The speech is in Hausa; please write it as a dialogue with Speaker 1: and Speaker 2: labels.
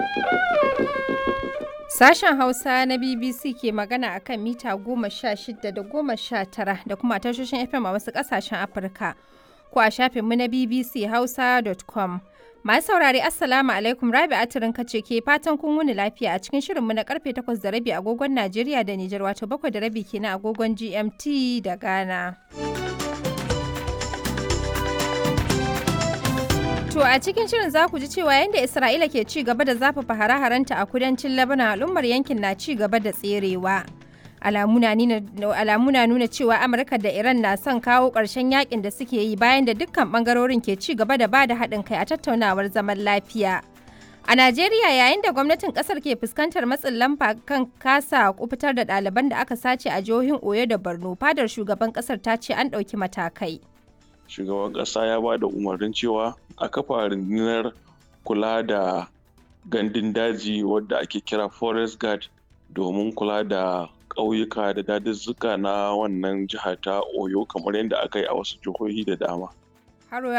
Speaker 1: Sashen Hausa na BBC ke magana akan mita goma sha shida da goma sha tara da kuma tashoshin FM a wasu ƙasashen Afirka. Ko a shafinmu na BBC Hausa.com. Masu saurare Assalamu alaikum Rabi Atirin kace ke fatan kun wuni lafiya a cikin shirinmu na karfe takwas da rabi agogon Najeriya da Nijar wato bakwai da rabi kenan agogon GMT da Ghana. To a cikin shirin za ku ji cewa yadda Isra'ila ke ci gaba da zafafa hare-harenta a kudancin Lebanon al'ummar yankin na ci gaba da tserewa. Alamu na nuna cewa Amurka da Iran na son kawo ƙarshen yakin da suke yi bayan da dukkan ɓangarorin ke ci gaba da bada haɗin kai a tattaunawar zaman lafiya. A Najeriya yayin da gwamnatin ƙasar ke fuskantar matsin lamba kan kasa kufitar da ɗaliban da aka sace a jihohin Oyo da Borno, fadar shugaban ƙasar ta ce an ɗauki matakai.
Speaker 2: shugaban ƙasa ya ba da umarnin cewa a kafa rundunar kula da gandun daji wadda ake kira forest guard domin kula da ƙauyuka da daduzzuka na wannan jiha ta oyo kamar yadda aka yi a wasu jihohi da dama